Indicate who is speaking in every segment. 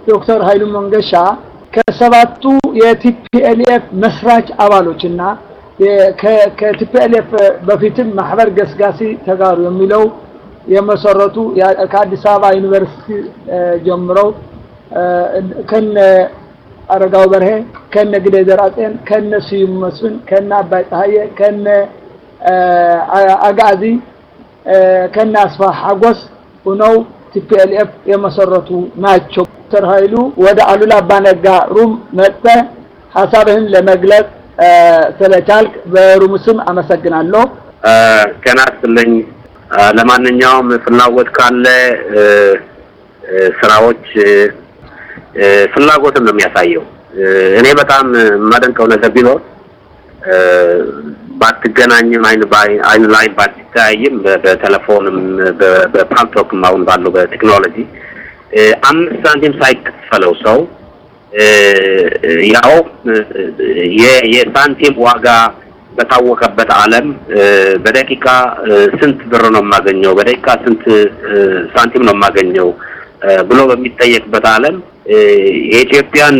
Speaker 1: ዶክተር ኃይሉ መንገሻ ከሰባቱ የቲፒኤልኤፍ መስራች አባሎችና ከቲፒኤልኤፍ በፊትም ማህበር ገስጋሲ ተጋሩ የሚለው የመሰረቱ ከአዲስ አበባ ዩኒቨርሲቲ ጀምረው ከነ አረጋው በርሄ ከነ ግዴ ዘርአጽዮን ከነ ስዩም መስፍን ከነ አባይ ፀሐዬ ከነ አጋዚ ከነ አስፋ ሐጎስ ሆነው ቲፒኤልኤፍ የመሰረቱ ናቸው። ዶክተር ኃይሉ ወደ አሉላ አባነጋ ሩም መጥተህ ሀሳብህን ለመግለጽ ስለቻልክ በሩም ስም አመሰግናለሁ።
Speaker 2: ገና ስልኝ ለማንኛውም ፍላጎት ካለ ስራዎች ፍላጎትን ነው የሚያሳየው። እኔ በጣም የማደንቀው ነገር ቢኖር ባትገናኝም አይን አይን ላይ ባትተያይም በቴሌፎንም በፓልቶክም አሁን ባለው በቴክኖሎጂ አምስት ሳንቲም ሳይከፈለው ሰው ያው የሳንቲም ዋጋ በታወቀበት ዓለም በደቂቃ ስንት ብር ነው የማገኘው፣ በደቂቃ ስንት ሳንቲም ነው የማገኘው ብሎ በሚጠየቅበት ዓለም የኢትዮጵያን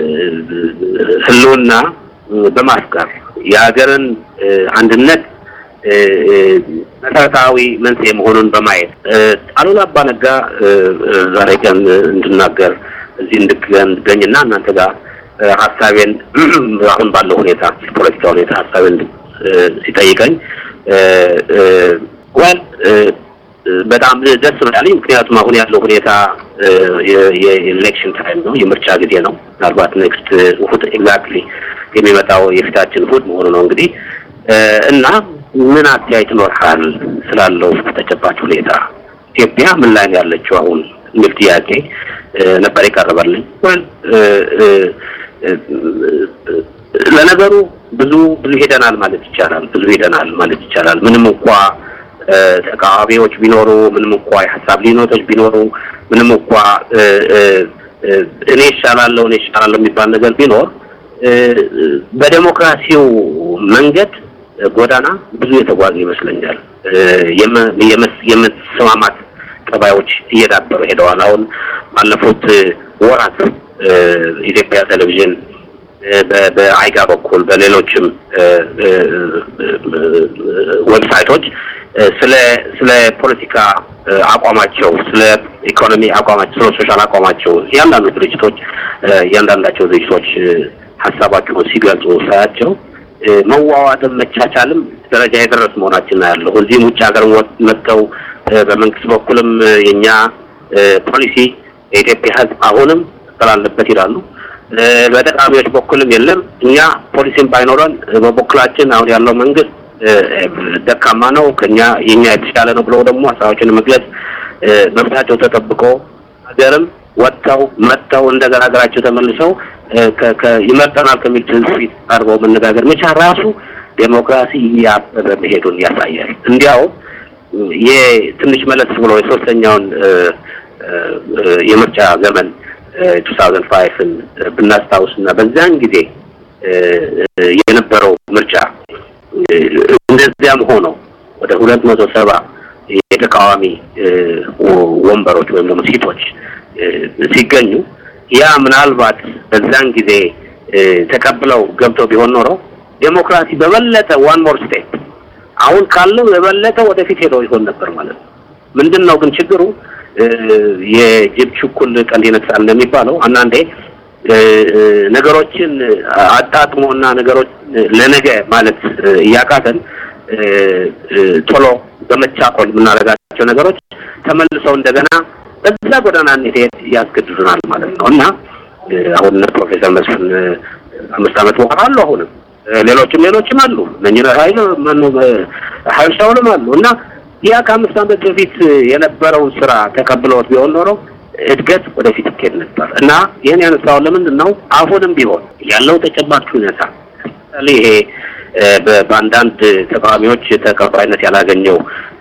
Speaker 2: ሕልውና በማፍቀር የሀገርን አንድነት መሰረታዊ መንስኤ መሆኑን በማየት አሉላ አባ ነጋ ዛሬ ቀን እንድናገር እዚህ እንድገኝና እናንተ ጋር ሀሳቤን አሁን ባለው ሁኔታ ፖለቲካ ሁኔታ ሀሳቤን ሲጠይቀኝ ወል በጣም ደስ ብላለኝ። ምክንያቱም አሁን ያለው ሁኔታ የኤሌክሽን ታይም ነው፣ የምርጫ ጊዜ ነው። ምናልባት ኔክስት እሑድ ኤግዛክትሊ የሚመጣው የፊታችን እሑድ መሆኑ ነው እንግዲህ እና ምን አስተያየት ይኖርሃል ስላለው ተጨባጭ ሁኔታ ኢትዮጵያ ምን ላይ ነው ያለችው አሁን የሚል ጥያቄ ነበር የቀረበልኝ። ወል ለነገሩ ብዙ ብዙ ሄደናል ማለት ይቻላል። ብዙ ሄደናል ማለት ይቻላል። ምንም እንኳ ተቃዋሚዎች ቢኖሩ፣ ምንም እንኳ የሀሳብ ልዩነቶች ቢኖሩ፣ ምንም እንኳ እኔ ይሻላለሁ እኔ ይሻላለሁ የሚባል ነገር ቢኖር በዴሞክራሲው መንገድ ጎዳና ብዙ የተጓዙ ይመስለኛል። የመሰማማት ጠባዮች እየዳበሩ ሄደዋል። አሁን ባለፉት ወራት ኢትዮጵያ ቴሌቪዥን በአይጋ በኩል በሌሎችም ዌብሳይቶች ስለ ስለ ፖለቲካ አቋማቸው፣ ስለ ኢኮኖሚ አቋማቸው፣ ስለ ሶሻል አቋማቸው እያንዳንዱ ድርጅቶች እያንዳንዳቸው ድርጅቶች ሀሳባቸውን ሲገልጹ ሳያቸው መዋዋጥም መቻቻልም ደረጃ የደረስ መሆናችን ነው ያለው። እዚህም ውጭ ሀገር መጥተው በመንግስት በኩልም የኛ ፖሊሲ የኢትዮጵያ ሕዝብ አሁንም ስላለበት ይላሉ። በተቃዋሚዎች በኩልም የለም እኛ ፖሊሲም ባይኖረን በበኩላችን አሁን ያለው መንግስት ደካማ ነው፣ ከኛ የኛ የተሻለ ነው ብለው ደግሞ ሀሳባቸውን መግለጽ መብታቸው ተጠብቆ ሀገርም ወጥተው መጥተው እንደገና ሀገራቸው ተመልሰው ይመርጠናል ከሚል ትንፊት ቀርበው መነጋገር መቻል ራሱ ዴሞክራሲ እያበበ መሄዱን ያሳያል። እንዲያው የትንሽ መለስ ብሎ የሶስተኛውን የምርጫ ዘመን 2005ን ብናስታውስ እና በዛን ጊዜ የነበረው ምርጫ እንደዚያም ሆኖ ወደ ሁለት መቶ ሰባ የተቃዋሚ ወንበሮች ወይም ደግሞ ሲቶች ሲገኙ ያ ምናልባት በዛን ጊዜ ተቀብለው ገብተው ቢሆን ኖሮ ዴሞክራሲ በበለጠ ዋን ሞር ስቴፕ አሁን ካለው የበለጠ ወደፊት ሄደው ይሆን ነበር ማለት ነው። ምንድን ነው ግን ችግሩ? የጅብ ችኩል ቀንድ ይነክሳል እንደሚባለው አንዳንዴ ነገሮችን አጣጥሞና ነገሮች ለነገ ማለት እያቃተን ቶሎ በመቻኮል የምናደርጋቸው ነገሮች ተመልሰው እንደገና በዛ ጎዳና እንሄድ ያስገድዱናል ማለት ነው እና አሁን ፕሮፌሰር መስፍን አምስት ዓመት በኋላ አሉ። አሁንም ሌሎችም ሌሎችም አሉ። እነኝህ ኃይል ማነው ኃይል ሻውልም አሉ እና ያ ከአምስት ዓመት በፊት የነበረውን ስራ ተቀብለውት ቢሆን ኖሮ እድገት ወደፊት ይኬድ ነበር እና ይህን ያነሳው ለምንድን ነው? አሁንም ቢሆን ያለው ተጨባጭ ሁኔታ ይሄ በአንዳንድ ተቃዋሚዎች ተቀባይነት ያላገኘው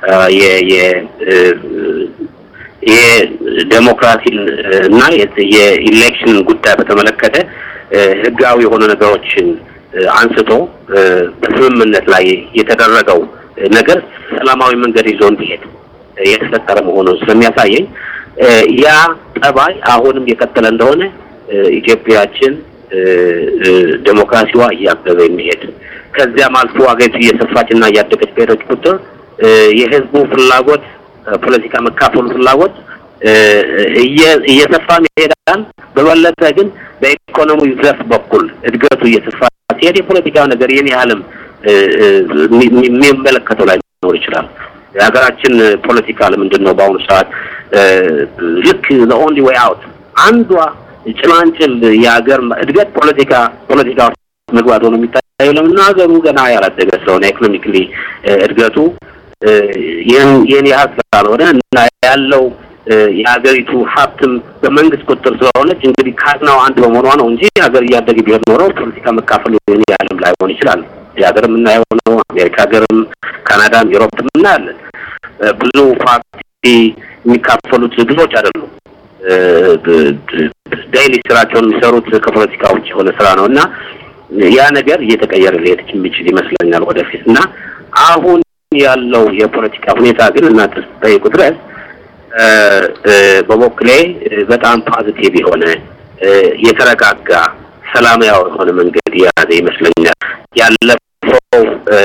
Speaker 2: የዴሞክራሲን እና የኢሌክሽን ጉዳይ በተመለከተ ህጋዊ የሆኑ ነገሮችን አንስቶ በስምምነት ላይ የተደረገው ነገር ሰላማዊ መንገድ ይዞ እንዲሄድ የተፈጠረ መሆኑን ስለሚያሳየኝ ያ ጠባይ አሁንም የቀጠለ እንደሆነ ኢትዮጵያችን ዴሞክራሲዋ እያበበ የሚሄድ ከዚያም አልፎ አገሪቱ እየሰፋች እና እያደገች በሄደች ቁጥር የህዝቡ ፍላጎት ፖለቲካ መካፈሉ ፍላጎት እየሰፋ ይሄዳል። በበለጠ ግን በኢኮኖሚ ዘርፍ በኩል እድገቱ እየሰፋ ሲሄድ የፖለቲካ ነገር የኔ ያህልም የሚመለከተው ላይ ሊኖር ይችላል። የሀገራችን ፖለቲካ ለምንድን ነው በአሁኑ ሰዓት ልክ ኦንሊ ዌይ አውት አንዷ ጭላንጭል የሀገር እድገት ፖለቲካ ፖለቲካ መግባት ሆኖ የሚታየው ለምን ሀገሩ ገና ያላደገ ስለሆነ ኢኮኖሚክሊ እድገቱ ይህን ያህል ስላልሆነ እና ያለው የሀገሪቱ ሀብትም በመንግስት ቁጥጥር ስለሆነች እንግዲህ ካዝናው አንድ በመሆኗ ነው እንጂ ሀገር እያደገ ቢሆን ኖሮ ፖለቲካ መካፈል ያለም ላይሆን ይችላል። የሀገር የምናየው ነው። አሜሪካ ሀገርም፣ ካናዳም፣ ዩሮፕም እናያለን። ብዙ ፓርቲ የሚካፈሉት ብዙዎች አይደሉም። ዳይሊ ስራቸውን የሚሰሩት ከፖለቲካ ውጭ የሆነ ስራ ነው እና ያ ነገር እየተቀየረ ሊሄድ የሚችል ይመስለኛል ወደፊት እና አሁን ያለው የፖለቲካ ሁኔታ ግን እናንተ ስትጠይቁ ድረስ በበኩሌ በጣም ፖዚቲቭ የሆነ የተረጋጋ ሰላማዊ የሆነ መንገድ የያዘ ይመስለኛል። ያለፈው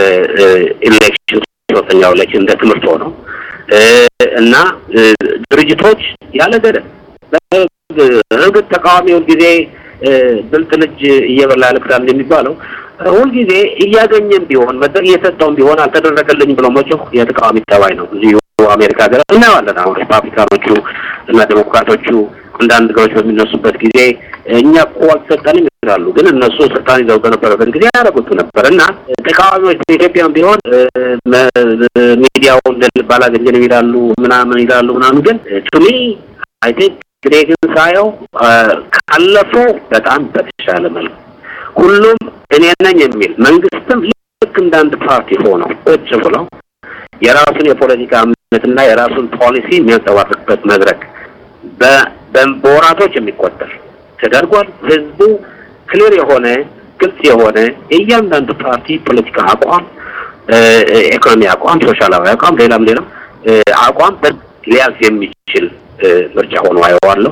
Speaker 2: ኢሌክሽን ሶስተኛው ኢሌክሽን እንደ ትምህርት ሆነው እና ድርጅቶች ያለ ገደብ እርግጥ ተቃዋሚውን ጊዜ ብልጥ ልጅ እየበላ ያለቅሳል የሚባለው ሁልጊዜ እያገኘም ቢሆን መድረክ እየሰጠውም ቢሆን አልተደረገልኝ ብሎ መጮህ የተቃዋሚ ጠባይ ነው። እዚሁ አሜሪካ ሀገር እናየዋለን። አሁን ሪፓብሊካኖቹ እና ዴሞክራቶቹ አንዳንድ ነገሮች በሚነሱበት ጊዜ እኛ እኮ አልተሰጠንም ይላሉ። ግን እነሱ ስልጣን ይዘው በነበረበት ጊዜ ያደረጉት ነበር እና ተቃዋሚዎች በኢትዮጵያም ቢሆን ሚዲያውን እንደልብ አላገኘንም ይላሉ፣ ምናምን ይላሉ ምናምን። ግን ቱሚ አይ ቲንክ እኔ ግን ሳየው ካለፈው በጣም በተሻለ መልኩ ሁሉም እኔ ነኝ የሚል መንግስትም ልክ እንደ አንድ ፓርቲ ሆኖ ቁጭ ብለው የራሱን የፖለቲካ እምነትና የራሱን ፖሊሲ የሚያንጸባርቅበት መድረክ በወራቶች የሚቆጠር ተደርጓል። ህዝቡ ክሊር የሆነ ግልጽ የሆነ የእያንዳንዱ ፓርቲ ፖለቲካ አቋም፣ ኢኮኖሚ አቋም፣ ሶሻላዊ አቋም፣ ሌላም ሌላም አቋም ሊያዝ የሚችል ምርጫ ሆኖ አየዋለሁ።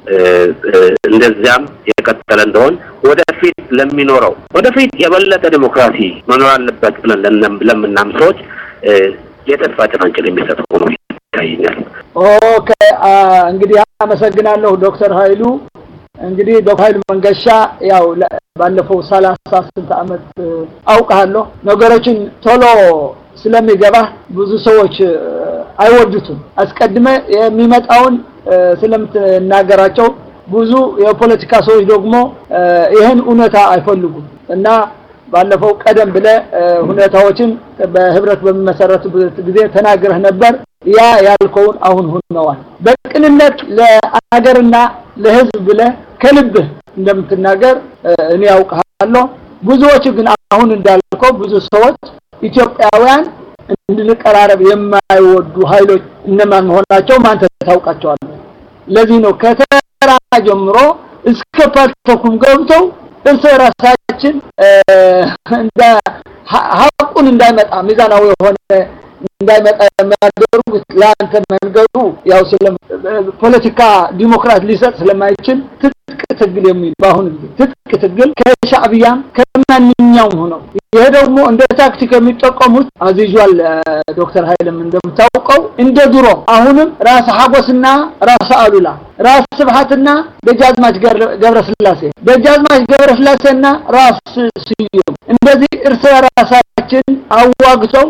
Speaker 2: እንደዚያም የቀጠለ እንደሆን ወደፊት ለሚኖረው ወደፊት የበለጠ ዲሞክራሲ መኖር አለበት ብለን ለምናም ሰዎች የተስፋ ጭላንጭል የሚሰጥ ሆኖ ይታየኛል።
Speaker 1: ኦኬ እንግዲህ አመሰግናለሁ ዶክተር ኃይሉ። እንግዲህ ዶክተር ኃይሉ መንገሻ ያው ባለፈው ሰላሳ ስንት ዓመት አውቃለሁ ነገሮችን ቶሎ ስለሚገባ ብዙ ሰዎች አይወዱትም። አስቀድመ የሚመጣውን ስለምትናገራቸው ብዙ የፖለቲካ ሰዎች ደግሞ ይህን እውነታ አይፈልጉም እና ባለፈው ቀደም ብለ ሁኔታዎችን በህብረት በሚመሰረቱበት ጊዜ ተናግረህ ነበር። ያ ያልከውን አሁን ሆነዋል። በቅንነት ለአገርና ለህዝብ ብለ ከልብህ እንደምትናገር እኔ ያውቃለሁ። ብዙዎች ግን አሁን እንዳልከው ብዙ ሰዎች ኢትዮጵያውያን እንድንቀራረብ የማይወዱ ኃይሎች እነማን መሆናቸው ማንተ ታውቃቸዋለህ። ለዚህ ነው ከተራ ጀምሮ እስከ ፓርቶኩም ገብተው እርስ በራሳችን እንደ ሀቁን እንዳይመጣ ሚዛናዊ የሆነ እንዳይመጣ የሚያደርጉት ለአንተ መንገዱ ያው ስለ ፖለቲካ ዲሞክራት ሊሰጥ ስለማይችል ትጥቅ ትግል የሚል በአሁኑ ጊዜ ትጥቅ ትግል ከሻዕቢያም ከማንኛውም ሆነው ይሄ ደግሞ እንደ ታክቲክ የሚጠቀሙት አዚዟል ዶክተር ኃይልም እንደምታውቀው እንደ ድሮ አሁንም ራስ ሀጎስና ራስ አሉላ ራስ ስብሐትና ደጃዝማች ገብረስላሴ ደጃዝማች ገብረስላሴና ራስ ስዩም እንደዚህ እርስ በራሳችን አዋግተው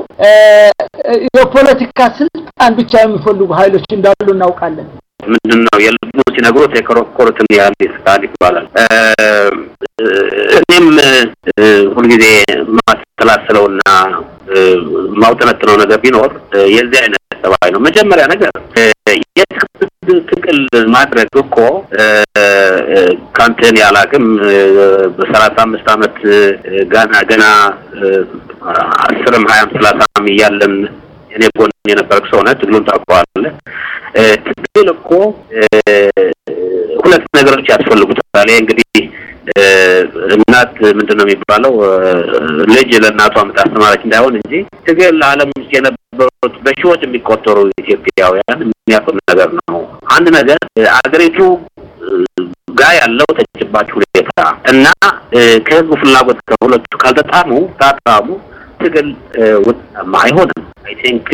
Speaker 1: የፖለቲካ ስልጣን ብቻ የሚፈልጉ ኃይሎች እንዳሉ እናውቃለን።
Speaker 2: ምንድን ነው የልቡ ሲነግሩት የኮረኮሩትን ያህል ይስቃል ይባላል። እኔም ሁልጊዜ ማሰላስለውና ማውጠነጥነው ነገር ቢኖር የዚህ አይነት ጠባይ ነው። መጀመሪያ ነገር ትግል ማድረግ እኮ ካንተን ያላቅም በሰላሳ አምስት አመት ገና ገና አስርም ሀያም ሰላሳም እያለን እኔ ጎን የነበርክ ሰው ነህ። ትግሉን ታውቀዋለህ። ትግል እኮ ሁለት ነገሮች ያስፈልጉታል። ይሄ እንግዲህ እናት ምንድን ነው የሚባለው ልጅ ለእናቷ የምታስተማረች እንዳይሆን እንጂ ትግል ዓለም ውስጥ የነበሩት በሺዎች የሚቆጠሩ ኢትዮጵያውያን የሚያውቅ ነገር ነው። አንድ ነገር አገሪቱ ጋር ያለው ተጨባጭ ሁኔታ እና ከህዝቡ ፍላጎት ከሁለቱ ካልተጣሙ ታጣሙ ትግል ውጤታማ አይሆንም። አይ ቲንክ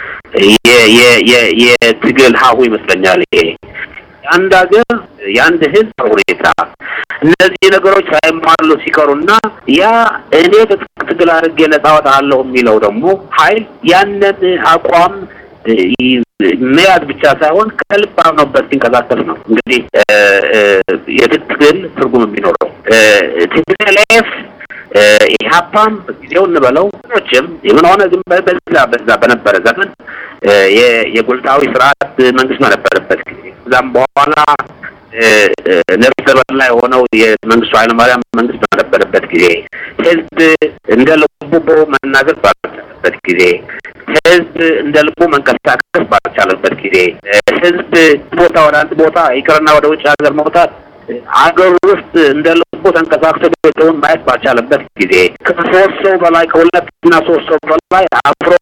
Speaker 2: የትግል ሀሁ ይመስለኛል ይሄ የአንድ ሀገር የአንድ ህዝብ ሁኔታ እነዚህ ነገሮች ሳይሟሉ ሲቀሩና ያ እኔ ትግል አድርጌ ነጻ ወጣለሁ የሚለው ደግሞ ኃይል ያንን አቋም መያዝ ብቻ ሳይሆን ከልብ አምኖበት ሲንቀሳቀስ ነው እንግዲህ የትግል ትርጉም የሚኖረው ቲፒኤልኤፍ ኢህአፓም ጊዜው እንበለው ኖችም የምን ሆነ ግን በዛ በዛ በነበረ ዘመን የጉልታዊ ስርዓት መንግስት በነበረበት ጊዜ ከዛም በኋላ ነፍሰ በላ የሆነው የመንግስቱ ኃይለማርያም መንግስት በነበረበት ጊዜ ህዝብ እንደ ልቡ መናገር ባልቻለበት ጊዜ ህዝብ እንደ ልቡ መንቀሳቀስ ባልቻለበት ጊዜ ህዝብ ቦታ ወደ አንድ ቦታ ይቅርና ወደ ውጭ ሀገር መውጣት አገር ውስጥ እንደ ልቡ ተንቀሳቅሶ ቤተውን ማየት ባልቻለበት ጊዜ ከሶስት ሰው በላይ ከሁለት እና ሶስት ሰው በላይ አፍሮ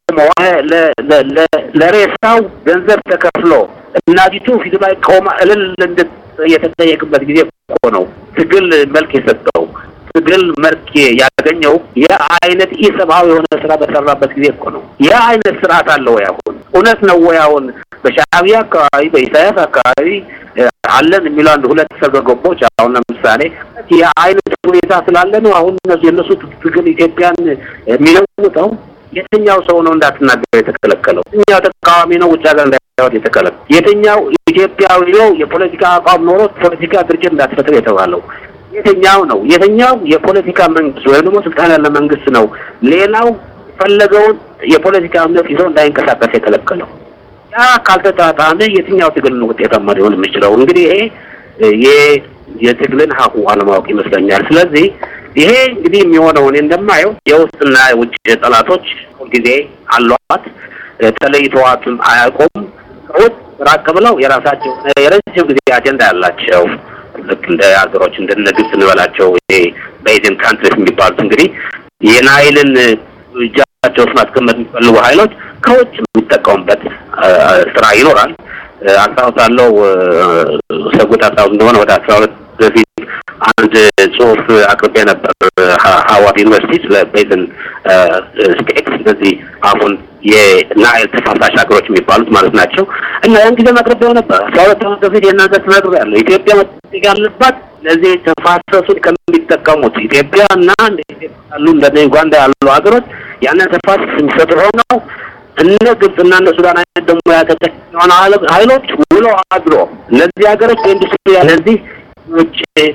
Speaker 2: ለሬሳው ገንዘብ ተከፍሎ እናቲቱ ፊቱ ላይ ቆማ እልል እንድት የተጠየቅበት ጊዜ እኮ ነው ትግል መልክ የሰጠው ትግል መልክ ያገኘው የአይነት ኢሰብአዊ የሆነ ስራ በሰራበት ጊዜ እኮ ነው። ያ አይነት ስርዓት አለ ወይ አሁን? እውነት ነው ወይ አሁን በሻዕቢያ አካባቢ በኢሳያስ አካባቢ አለን የሚለው አንድ ሁለት ሰገገቦች አሁን ለምሳሌ የአይነት ሁኔታ ስላለ ነው አሁን እነሱ የእነሱ ትግል ኢትዮጵያን የሚለውጠው የትኛው ሰው ነው እንዳትናገር የተከለከለው? የትኛው ተቃዋሚ ነው ውጭ ሀገር እንዳይወጥ የተከለከለው? የትኛው ኢትዮጵያዊ ነው የፖለቲካ አቋም ኖሮት ፖለቲካ ድርጅት እንዳትፈጥር የተባለው? የትኛው ነው? የትኛው የፖለቲካ መንግስት ወይም ደግሞ ስልጣን ያለ መንግስት ነው ሌላው ፈለገውን የፖለቲካ እምነት ይዘው እንዳይንቀሳቀስ የከለከለው? ያ ካልተጣጣመ የትኛው ትግል ነው ውጤታማ ሊሆን የሚችለው? እንግዲህ ይሄ የትግልን ሀሁ አለማወቅ ይመስለኛል። ስለዚህ ይሄ እንግዲህ የሚሆነው እኔ እንደማየው የውስጥና የውጭ ጠላቶች ሁልጊዜ አሏት፣ ተለይተዋትም አያውቁም። ከውስጥ ራቅ ብለው የራሳቸው የረጅም ጊዜ አጀንዳ ያላቸው ልክ እንደ ሀገሮች እንደነ ግብጽ እንበላቸው ይሄ ቤዝን ካንትሪስ የሚባሉት እንግዲህ የናይልን እጃቸው ውስጥ ማስቀመጥ የሚፈልጉ ኃይሎች ከውጭ የሚጠቀሙበት ስራ ይኖራል። አስታውሳለሁ ሰጉት አስታውስ እንደሆነ ወደ አስራ ሁለት በፊት አንድ ጽሁፍ አቅርቤ ነበር ሀዋርድ ዩኒቨርሲቲ ስለ ቤዝን ስቴት እነዚህ አሁን የናይል ተፋሳሽ ሀገሮች የሚባሉት ማለት ናቸው እና ያን ጊዜ አቅርቤው ነበር። አስራ ሁለት ዓመት በፊት የእናንተ ተናግሮ ያለው ኢትዮጵያ መጠየቅ ያለባት እነዚህ ተፋሰሱን ከሚጠቀሙት ኢትዮጵያ እና ያሉ እንደ ዩጋንዳ ያሉ ሀገሮች ያንን ተፋሰስ የሚሰጡ ሆነው እነ ግብጽና እነ ሱዳን አይነት ደግሞ ያተጠቀመውን ኃይሎች ውሎ አድሮ እነዚህ ሀገሮች በኢንዱስትሪ እነዚህ ውጭ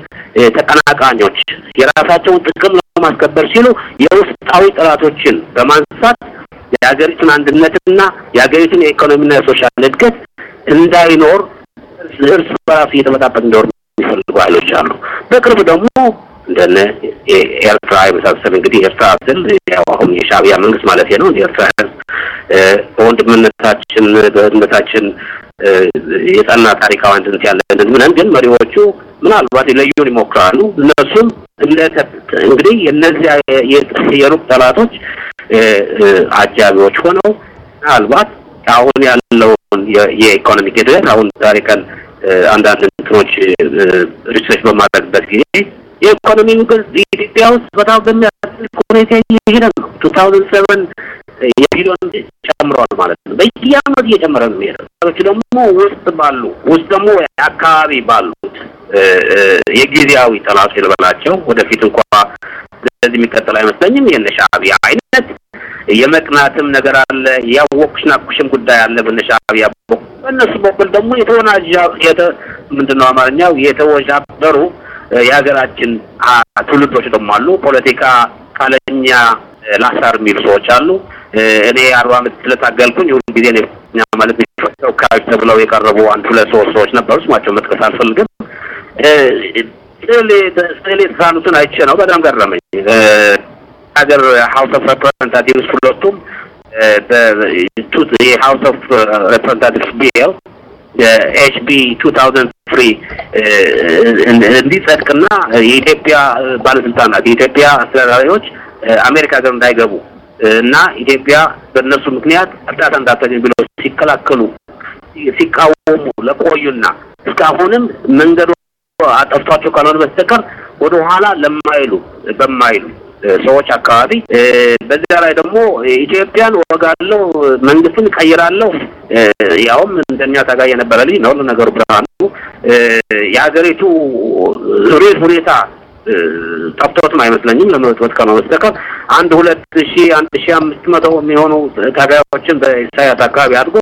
Speaker 2: ተቀናቃኞች የራሳቸውን ጥቅም ለማስከበር ሲሉ የውስጣዊ ጠላቶችን በማንሳት የሀገሪቱን አንድነትና የሀገሪቱን የኢኮኖሚና የሶሻል እድገት እንዳይኖር እርስ በራሱ እየተመጣበቅ እንዲኖር የሚፈልጉ ኃይሎች አሉ። በቅርብ ደግሞ እንደነ ኤርትራ የመሳሰል እንግዲህ ኤርትራ ስል ያው አሁን የሻዕቢያ መንግስት ማለት ነው። የኤርትራ ህዝብ በወንድምነታችን በእህትነታችን የጸና ታሪካዊ አንድነት ያለን ምንን ግን መሪዎቹ ምናልባት ሊለዩን ይሞክራሉ። እነሱም እንግዲህ የእነዚያ የሩቅ ጠላቶች አጃቢዎች ሆነው ምናልባት አሁን ያለውን የኢኮኖሚክ እድገት አሁን ዛሬ ቀን አንዳንድ እንትኖች ሪሰርች በማድረግበት ጊዜ የኢኮኖሚ ኢትዮጵያ ውስጥ በጣም በሚያስልቅ ሁኔታ እየሄደ ነው። ቱ ታውዘንድ ሰቨን የቢሊዮን ጨምሯል ማለት ነው። በየአመቱ እየጨመረ ነው የሚሄደው። ሰዎች ደግሞ ውስጥ ባሉ ውስጥ ደግሞ አካባቢ ባሉት የጊዜያዊ ጠላቶች ልበላቸው ወደፊት እንኳ ስለዚህ የሚቀጥል አይመስለኝም። የነ ሻዕቢያ አይነት የመቅናትም ነገር አለ። ያወቅሽ ናቁሽም ጉዳይ አለ በነ ሻዕቢያ በኩል። በእነሱ በኩል ደግሞ የተወናጃ ምንድነው አማርኛው የተወዣበሩ የሀገራችን ትውልዶች ደግሞ አሉ። ፖለቲካ ካለኛ ላሳር የሚሉ ሰዎች አሉ። እኔ አርባ ዓመት ስለታገልኩኝ ሁሉ ጊዜ እኔ ማለት ተወካዮች ተብለው የቀረቡ አንድ ሁለት ሶስት ሰዎች ነበሩ። ስማቸው መጥቀስ አልፈልግም። ስዕል የተሳሉትን አይቼ ነው በጣም ገረመኝ። ሀገር ሀውስ ኦፍ ሬፕሬዘንታቲቭስ ሁለቱም የሀውስ ኦፍ ሬፕሬዘንታቲቭስ ቢል ኤችቢ ቱ ታውዘንድ ፍሪ እንዲጸድቅና የኢትዮጵያ ባለስልጣናት የኢትዮጵያ አስተዳዳሪዎች አሜሪካ ሀገር እንዳይገቡ እና ኢትዮጵያ በእነሱ ምክንያት እርዳታ እንዳታገኝ ብለው ሲከላከሉ ሲቃወሙ ለቆዩና እስካሁንም መንገዱ አጠፍቷቸው ካልሆነ በስተቀር ወደ ኋላ ለማይሉ በማይሉ ሰዎች አካባቢ በዚያ ላይ ደግሞ ኢትዮጵያን ወጋለው መንግስትን ቀይራለሁ ያውም እንደኛ ታጋይ የነበረ ልጅ ነው። ለነገሩ ብርሃኑ የሀገሪቱ ሪል ሁኔታ ጠፍቶትም አይመስለኝም ለመወጥወጥ ካልሆነ በስተቀር አንድ ሁለት ሺ አንድ ሺ አምስት መቶ የሚሆኑ ታጋዮችን በኢሳያስ አካባቢ አድርጎ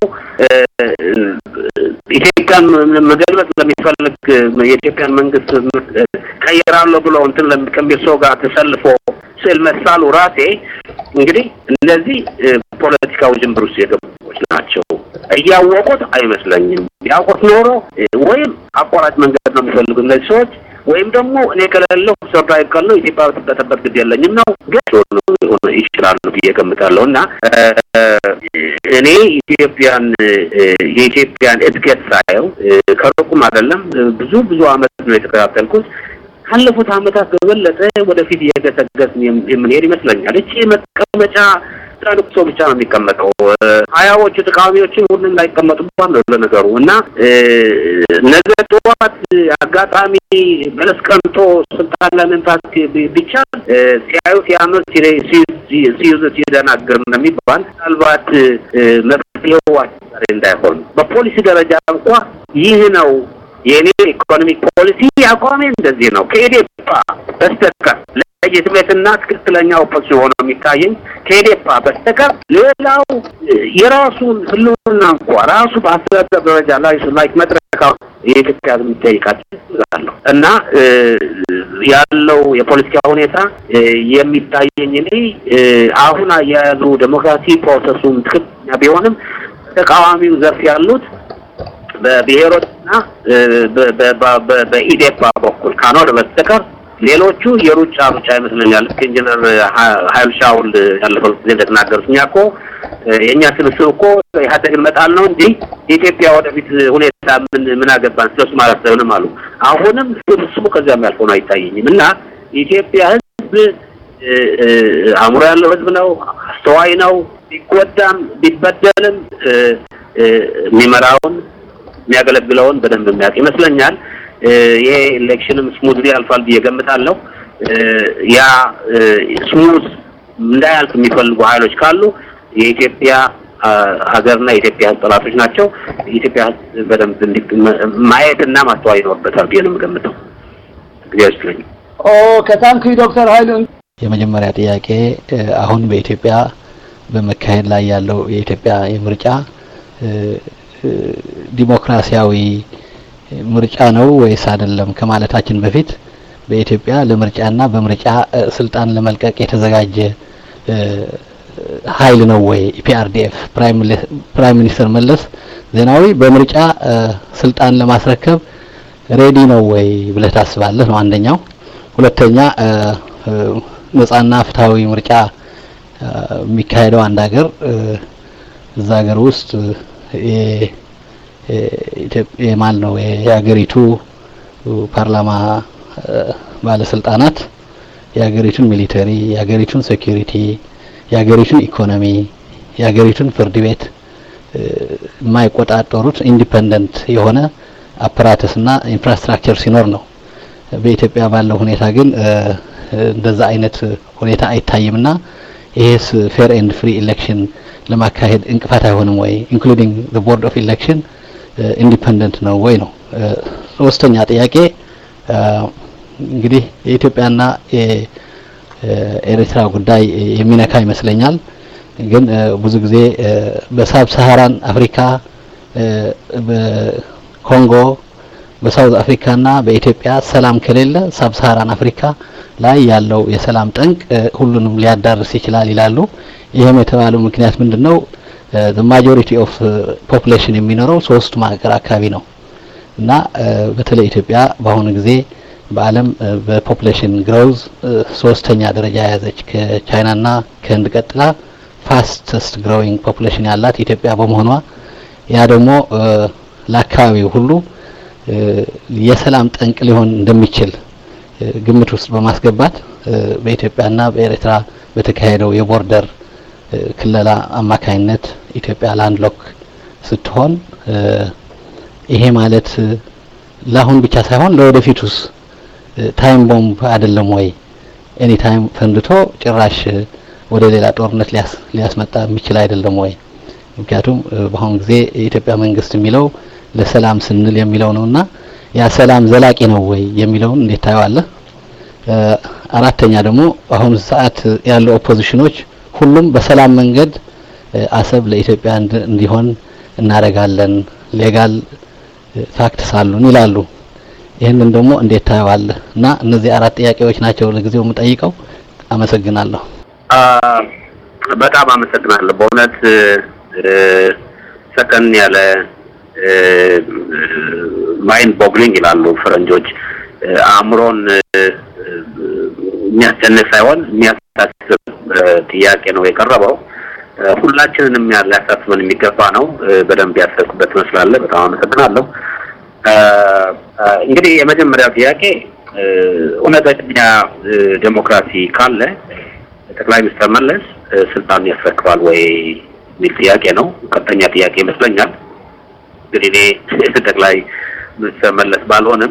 Speaker 2: ኢትዮጵያን መገልበጥ ለሚፈልግ የኢትዮጵያን መንግስት ቀይራለሁ ብሎ እንትን ከሚል ሰው ጋር ተሰልፎ ስዕል መሳሉ ራሴ እንግዲህ እነዚህ ፖለቲካ ውዥንብር ውስጥ የገቡች ናቸው። እያወቁት አይመስለኝም። ያውቁት ኖሮ ወይም አቋራጭ መንገድ ነው የሚፈልጉ እነዚህ ሰዎች ወይም ደግሞ እኔ ከሌለሁ ሰርቫይቭ ካለው ኢትዮጵያ ብትበጠበጥ ግድ የለኝም ነው ግን ሆነ ይችላሉ ብዬ ገምታለሁ። እና እኔ ኢትዮጵያን የኢትዮጵያን እድገት ሳየው ከሩቁም አይደለም ብዙ ብዙ አመት ነው የተከታተልኩት። ካለፉት አመታት በበለጠ ወደፊት እየገሰገስን የምንሄድ ይመስለኛል። እቺ መቀመጫ ትላልቅ ሰው ብቻ ነው የሚቀመጠው። ሀያዎቹ ተቃዋሚዎችን ሁሉም ላይቀመጡባት ነው ለነገሩ እና ነገ ጠዋት አጋጣሚ በለስ ቀንቶ ስልጣን ለመምታት ቢቻል ሲያዩ ሲያምር ሲይዙት ሲደናግር እንደሚባል ምናልባት መፍትሄው አስቸጋሪ እንዳይሆን በፖሊሲ ደረጃ እንኳ ይህ ነው የእኔ ኢኮኖሚክ ፖሊሲ አቋሜ እንደዚህ ነው ከኢዴፓ በስተቀር ለየትሜትና ትክክለኛ ኦፖዚሽን ሆኖ የሚታየኝ ከኢዴፓ በስተቀር ሌላው የራሱን ህልውና እንኳ ራሱ በአስተዳደር ደረጃ ላይ ላይ መድረካ የኢትዮጵያ ህዝብ የሚጠይቃቸው እና ያለው የፖለቲካ ሁኔታ የሚታየኝ እኔ አሁን አያያዙ ዴሞክራሲ ፕሮሰሱን ትክክለኛ ቢሆንም ተቃዋሚው ዘርፍ ያሉት በብሔሮችና በኢዴፓ በኩል ካልሆነ በስተቀር ሌሎቹ የሩጫ ሩጫ ይመስለኛል። ልክ ኢንጂነር ሀይል ሻውል ያለፈው ጊዜ እንደተናገሩት እኛ እኮ የእኛ ስብስብ እኮ ኢህአዴግን መጣል ነው እንጂ የኢትዮጵያ ወደፊት ሁኔታ ምን ምን አገባን ስለሱ ማለት ሳይሆንም አሉ። አሁንም ስብስቡ ከዚያም ያልሆነ አይታየኝም እና የኢትዮጵያ ህዝብ አእምሮ ያለው ህዝብ ነው፣ አስተዋይ ነው። ቢጎዳም ቢበደልም የሚመራውን የሚያገለግለውን በደንብ የሚያውቅ ይመስለኛል። ይሄ ኤሌክሽንም ስሙዝሊ ያልፋል ብዬ ገምታለሁ። ያ ስሙዝ እንዳያልፍ የሚፈልጉ ኃይሎች ካሉ የኢትዮጵያ ሀገርና የኢትዮጵያ ህዝብ ጠላቶች ናቸው። የኢትዮጵያ ህዝብ በደንብ ማየትና ማስተዋል ይኖርበታል ብዬ ነው የምገምተው። ጊዜ ይስጥልኝ።
Speaker 1: ኦ ከታንክ ዶክተር ኃይሉ
Speaker 3: የመጀመሪያ ጥያቄ አሁን በኢትዮጵያ በመካሄድ ላይ ያለው የኢትዮጵያ የምርጫ ዲሞክራሲያዊ ምርጫ ነው ወይስ አይደለም ከማለታችን በፊት በኢትዮጵያ ለምርጫና በምርጫ ስልጣን ለመልቀቅ የተዘጋጀ ኃይል ነው ወይ ፒአርዲኤፍ ፕራይም ሚኒስትር መለስ ዜናዊ በምርጫ ስልጣን ለማስረከብ ሬዲ ነው ወይ ብለህ ታስባለህ? ነው አንደኛው። ሁለተኛ ነጻና ፍትሃዊ ምርጫ የሚካሄደው አንድ ሀገር እዛ ሀገር ውስጥ የማን ነው የሀገሪቱ ፓርላማ ባለስልጣናት የሀገሪቱን ሚሊተሪ፣ የሀገሪቱን ሴኩሪቲ፣ የሀገሪቱን ኢኮኖሚ፣ የሀገሪቱን ፍርድ ቤት የማይቆጣጠሩት ኢንዲፐንደንት የሆነ አፕራተስና ኢንፍራስትራክቸር ሲኖር ነው። በኢትዮጵያ ባለው ሁኔታ ግን እንደዛ አይነት ሁኔታ አይታይምና ይሄስ ፌር ኤንድ ፍሪ ኢሌክሽን ለማካሄድ እንቅፋት አይሆንም ወይ? ኢንክሉዲንግ ዘ ቦርድ ኦፍ ኢሌክሽን ኢንዲፐንደንት ነው ወይ ነው። ሶስተኛ ጥያቄ እንግዲህ የኢትዮጵያና የኤርትራ ጉዳይ የሚነካ ይመስለኛል። ግን ብዙ ጊዜ በሳብ ሰሃራን አፍሪካ በኮንጎ በሳውዝ አፍሪካና በኢትዮጵያ ሰላም ከሌለ ሳብ ሰሃራን አፍሪካ ላይ ያለው የሰላም ጠንቅ ሁሉንም ሊያዳርስ ይችላል ይላሉ። ይህም የተባለው ምክንያት ምንድነው? ማጆሪቲ ኦፍ ፖፑሌሽን የሚኖረው ሶስቱ ሀገር አካባቢ ነው እና በተለይ ኢትዮጵያ በአሁኑ ጊዜ በዓለም በፖፑሌሽን ግሮውዝ ሶስተኛ ደረጃ የያዘች ከቻይናና ከህንድ ቀጥላ ፋስተስት ግሮዊንግ ፖፑሌሽን ያላት ኢትዮጵያ በመሆኗ ያ ደግሞ ለአካባቢው ሁሉ የሰላም ጠንቅ ሊሆን እንደሚችል ግምት ውስጥ በማስገባት በኢትዮጵያና በኤርትራ በተካሄደው የቦርደር ክለላ አማካይነት ኢትዮጵያ ላንድ ሎክ ስትሆን ይሄ ማለት ለአሁን ብቻ ሳይሆን ለወደፊቱስ ታይም ቦምብ አይደለም ወይ? ኤኒ ታይም ፈንድቶ ጭራሽ ወደ ሌላ ጦርነት ሊያስመጣ የሚችል አይደለም ወይ? ምክንያቱም በአሁኑ ጊዜ የኢትዮጵያ መንግስት የሚለው ለሰላም ስንል የሚለው ነውና ያ ሰላም ዘላቂ ነው ወይ የሚለውን እንዴት ታየዋለህ? አራተኛ ደግሞ በአሁኑ ሰዓት ያሉ ኦፖዚሽኖች ሁሉም በሰላም መንገድ አሰብ ለኢትዮጵያ እንዲሆን እናደርጋለን ሌጋል ፋክትስ አሉን ይላሉ። ይህንን ደግሞ እንዴት ታየዋለህ? እና እነዚህ አራት ጥያቄዎች ናቸው ለጊዜው የምጠይቀው። አመሰግናለሁ።
Speaker 2: በጣም አመሰግናለሁ። በእውነት ሰከን ያለ ማይንድ ቦግሊንግ ይላሉ ፈረንጆች አእምሮን የሚያስጨንቅ ሳይሆን የሚያሳስብ ጥያቄ ነው የቀረበው። ሁላችንንም ሊያሳስበን የሚገባ ነው። በደንብ ያሰብኩበት ትመስላለህ። በጣም አመሰግናለሁ። እንግዲህ የመጀመሪያው ጥያቄ እውነተኛ ዴሞክራሲ ካለ ጠቅላይ ሚኒስትር መለስ ስልጣን ያስረክባል ወይ የሚል ጥያቄ ነው። ቀጥተኛ ጥያቄ ይመስለኛል። እንግዲህ እኔ ጠቅላይ ሚኒስትር መለስ ባልሆንም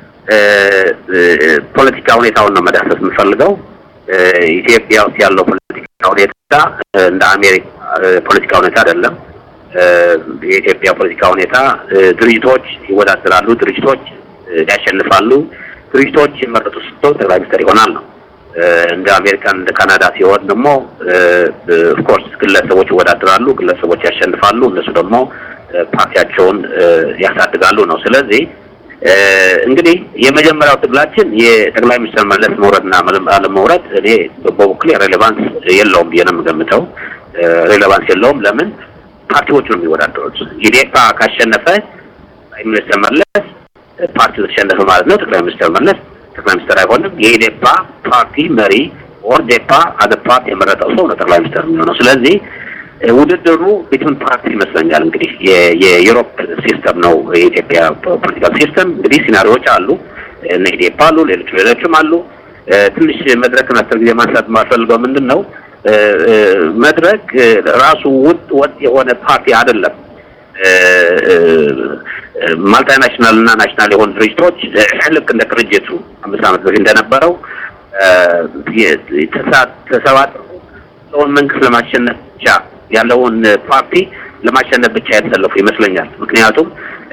Speaker 2: ፖለቲካ ሁኔታውን ነው መዳሰስ የምፈልገው። ኢትዮጵያ ውስጥ ያለው ፖለቲካ ሁኔታ እንደ አሜሪካ ፖለቲካ ሁኔታ አይደለም። የኢትዮጵያ ፖለቲካ ሁኔታ ድርጅቶች ይወዳደራሉ፣ ድርጅቶች ያሸንፋሉ፣ ድርጅቶች የመረጡ ሰው ጠቅላይ ሚኒስትር ይሆናል ነው። እንደ አሜሪካን እንደ ካናዳ ሲሆን ደግሞ ኦፍኮርስ ግለሰቦች ይወዳደራሉ፣ ግለሰቦች ያሸንፋሉ፣ እነሱ ደግሞ ፓርቲያቸውን ያሳድጋሉ ነው። ስለዚህ እንግዲህ የመጀመሪያው ትግላችን የጠቅላይ ሚኒስትር መለስ መውረድና አለመውረድ እኔ በበኩሌ ሬሌቫንስ የለውም ብዬ ነው የምገምተው። ሬሌቫንስ የለውም። ለምን ፓርቲዎቹ ነው የሚወዳደሩት። ኢዴፓ ካሸነፈ ጠቅላይ ሚኒስትር መለስ ፓርቲው ተሸነፈ ማለት ነው። ጠቅላይ ሚኒስትር መለስ ጠቅላይ ሚኒስትር አይሆንም። የኢዴፓ ፓርቲ መሪ ኦር ዴፓ አዘ ፓርቲ የመረጠው ሰው ነው ጠቅላይ ሚኒስትር የሚሆነው። ስለዚህ ውድድሩ ቢትዊን ፓርቲ ይመስለኛል። እንግዲህ የዩሮፕ ሲስተም ነው የኢትዮጵያ ፖለቲካል ሲስተም። እንግዲህ ሲናሪዎች አሉ፣ እነ ኢዴፓ አሉ፣ ሌሎች ሌሎችም አሉ። ትንሽ መድረክን አስር ጊዜ ማንሳት የማልፈልገው ምንድን ነው መድረክ ራሱ ውጥ ወጥ የሆነ ፓርቲ አይደለም። ማልታ ናሽናል እና ናሽናል የሆኑ ድርጅቶች ልክ እንደ ቅርጅቱ አምስት ዓመት በፊት እንደነበረው ተሰባጥረው ሰውን መንግስት ለማሸነፍ ብቻ ያለውን ፓርቲ ለማሸነፍ ብቻ የተሰለፉ ይመስለኛል። ምክንያቱም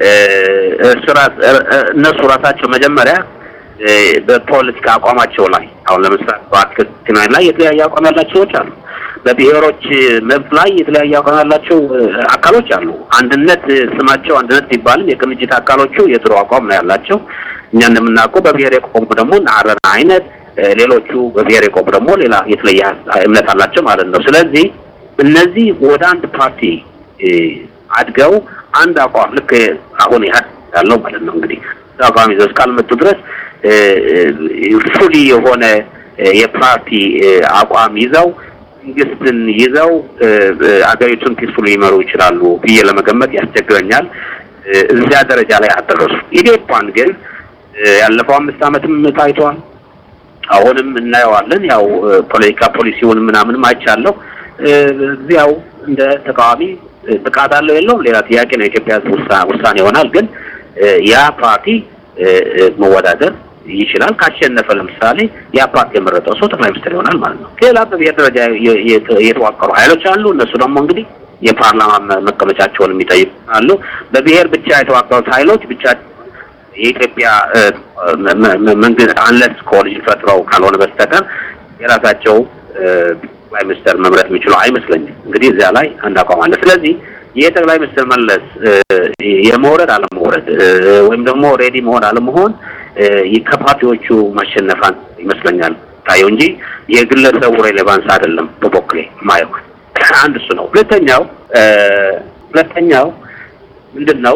Speaker 2: እነሱ ራሳቸው መጀመሪያ በፖለቲካ አቋማቸው ላይ አሁን ለምሳሌ በአትክልትና ላይ የተለያየ አቋም ያላቸው ሰዎች አሉ። በብሔሮች መብት ላይ የተለያየ አቋም ያላቸው አካሎች አሉ። አንድነት ስማቸው አንድነት ቢባልም የቅንጅት አካሎቹ የድሮ አቋም ነው ያላቸው። እኛ እንደምናውቀው በብሔር የቆሙ ደግሞ አረና አይነት፣ ሌሎቹ በብሔር የቆሙ ደግሞ ሌላ የተለየ እምነት አላቸው ማለት ነው። ስለዚህ እነዚህ ወደ አንድ ፓርቲ አድገው አንድ አቋም ልክ አሁን ኢህአዴግ ያለው ማለት ነው እንግዲህ አቋም ይዘው እስካልመጡ ድረስ ፉሊ የሆነ የፓርቲ አቋም ይዘው መንግስትን ይዘው አገሪቱን ፒስፉል ሊመሩ ይችላሉ ብዬ ለመገመት ያስቸግረኛል። እዚያ ደረጃ ላይ አደረሱ። ኢዴፓን ግን ያለፈው አምስት ዓመትም ታይቷል። አሁንም እናየዋለን። ያው ፖለቲካ ፖሊሲውን ምናምንም አይቻለሁ። እዚያው እንደ ተቃዋሚ ብቃት አለው የለውም ሌላ ጥያቄ ነው። የኢትዮጵያ ሕዝብ ውሳኔ ይሆናል። ግን ያ ፓርቲ መወዳደር ይችላል። ካሸነፈ ለምሳሌ ያ ፓርቲ የመረጠው ሰው ጠቅላይ ሚኒስትር ይሆናል ማለት ነው። ሌላ በብሔር ደረጃ የተዋቀሩ ኃይሎች አሉ። እነሱ ደግሞ እንግዲህ የፓርላማ መቀመጫቸውን የሚጠይቁ አሉ። በብሔር ብቻ የተዋቀሩት ኃይሎች ብቻ የኢትዮጵያ መንግስት አንለስ ኮሊዥን ፈጥረው ካልሆነ በስተቀር የራሳቸው ጠቅላይ ሚኒስትር መምረጥ የሚችሉ አይመስለኝም። እንግዲህ እዚያ ላይ አንድ አቋም አለ። ስለዚህ የጠቅላይ ሚኒስትር መለስ የመውረድ አለመውረድ ወይም ደግሞ ሬዲ መሆን አለመሆን ከፓርቲዎቹ ማሸነፋን ይመስለኛል ታየው እንጂ የግለሰቡ ሬሌቫንስ አይደለም። በበኩሌ ማየው አንድ እሱ ነው። ሁለተኛው ሁለተኛው ምንድን ነው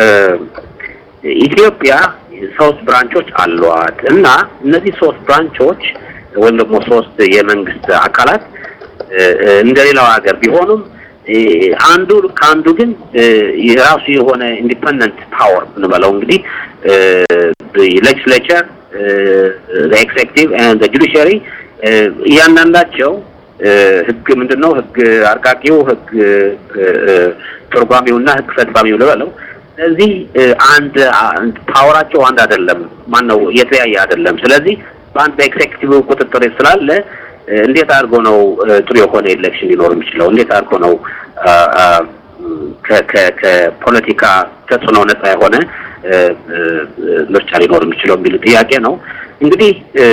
Speaker 2: ኢትዮጵያ ሶስት ብራንቾች አሏት እና እነዚህ ሶስት ብራንቾች ወይም ደግሞ ሶስት የመንግስት አካላት እንደሌላው ሀገር ቢሆኑም አንዱ ከአንዱ ግን የራሱ የሆነ ኢንዲፐንደንት ፓወር ብንበለው እንግዲህ ሌጅስሌቸር ኤክሴክቲቭ ኤንድ ጁዲሽሪ እያንዳንዳቸው ህግ ምንድን ነው? ህግ አርቃቂው፣ ህግ ተርጓሚውና ህግ ፈጻሚው ልበለው። ስለዚህ አንድ ፓወራቸው አንድ አይደለም። ማን ነው የተለያየ አይደለም። ስለዚህ በአንድ በኤክሴኪቲቭ ቁጥጥር ስላለ እንዴት አድርጎ ነው ጥሩ የሆነ ኤሌክሽን ሊኖር የሚችለው? እንዴት አድርጎ ነው ከፖለቲካ ተጽዕኖ ነጻ የሆነ ምርጫ ሊኖር የሚችለው የሚል ጥያቄ ነው። እንግዲህ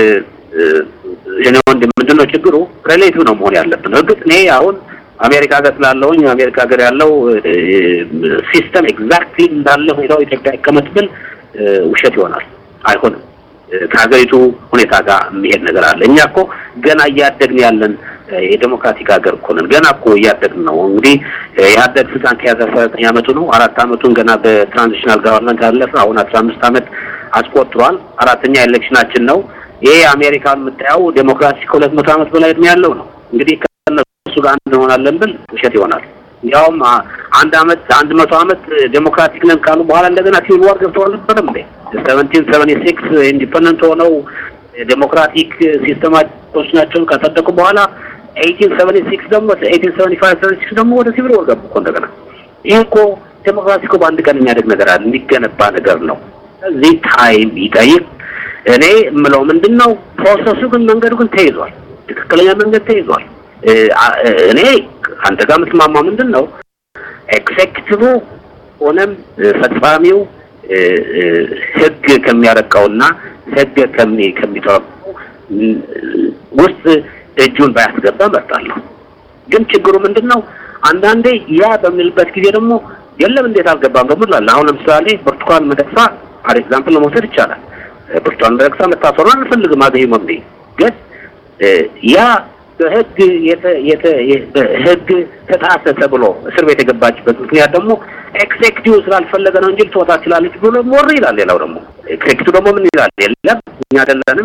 Speaker 2: እኔ ወንድም ምንድን ነው ችግሩ? ሬሌቲቭ ነው መሆን ያለብን። እርግጥ እኔ አሁን አሜሪካ ሀገር ስላለውኝ አሜሪካ ሀገር ያለው ሲስተም ኤግዛክትሊ እንዳለ ሁኔታው ኢትዮጵያ ይቀመጥ ብል ውሸት ይሆናል። አይሆንም። ከሀገሪቱ ሁኔታ ጋር የሚሄድ ነገር አለ። እኛ እኮ ገና እያደግን ያለን የዴሞክራቲክ ሀገር እኮ ነን። ገና እኮ እያደግን ነው። እንግዲህ የኢህአዴግ ስልጣን ከያዘ አስራ ዘጠኝ አመቱ ነው። አራት አመቱን ገና በትራንዚሽናል ጋቨርንመንት ያለፈ አሁን አስራ አምስት አመት አስቆጥሯል። አራተኛ ኤሌክሽናችን ነው። ይሄ አሜሪካን የምታየው ዴሞክራሲ ከሁለት መቶ አመት በላይ እድሜ ያለው ነው። እንግዲህ ከእነሱ ጋር አንድ እንሆናለን ብል ውሸት ይሆናል። እንዲያውም አንድ አመት አንድ መቶ አመት ዴሞክራቲክ ነን ካሉ በኋላ እንደገና ሲቪል ዋር ገብተው አልነበረም እንዴ? ሰቨንቲን ሰቨንቲ ሲክስ ኢንዲፐንደንት ሆነው ዴሞክራቲክ ሲስተማቶች ናቸው ካጸደቁ በኋላ ኤይቲን ሰቨንቲ ሲክስ ደግሞ ኤይቲን ሰቨንቲ ፋይቭ ሰቨንቲ ሲክስ ደግሞ ወደ ሲቪል ዋር ገቡ እኮ እንደገና። ይህ እኮ ዴሞክራሲ እኮ በአንድ ቀን የሚያደግ ነገር አለ፣ የሚገነባ ነገር ነው። እዚህ ታይም ይጠይቅ። እኔ የምለው ምንድን ነው ፕሮሰሱ ግን መንገዱ ግን ተይዟል፣ ትክክለኛ መንገድ ተይዟል። እኔ አንተ ጋር የምትማማው ምንድን ነው ኤክሴኪቲቭ ሆነም ፈጻሚው ህግ ከሚያረቀውና ህግ ከሚ ከሚተረጉመው ውስጥ እጁን ባያስገባ እመርጣለሁ። ግን ችግሩ ምንድን ነው? አንዳንዴ ያ በምንልበት ጊዜ ደግሞ የለም እንዴት አልገባም ደግሞ እንላለን። አሁን ለምሳሌ ብርቱካን ሚደቅሳ አር ኤግዛምፕል ለመውሰድ ይቻላል። ብርቱካን ሚደቅሳ መታሰሩን አንፈልግም አዘ ሂውመን ቢንግ ግን ያ በህግ ህግ ተጣሰ ተብሎ እስር ቤት የገባችበት ምክንያት ደግሞ ኤክሴክቲቭ ስላልፈለገ ነው እንጂ ልትወጣ ትችላለች ብሎ ሞር ይላል። ሌላው ደግሞ ኤክሴክቲቭ ደግሞ ምን ይላል? የለም እኛ አይደለንም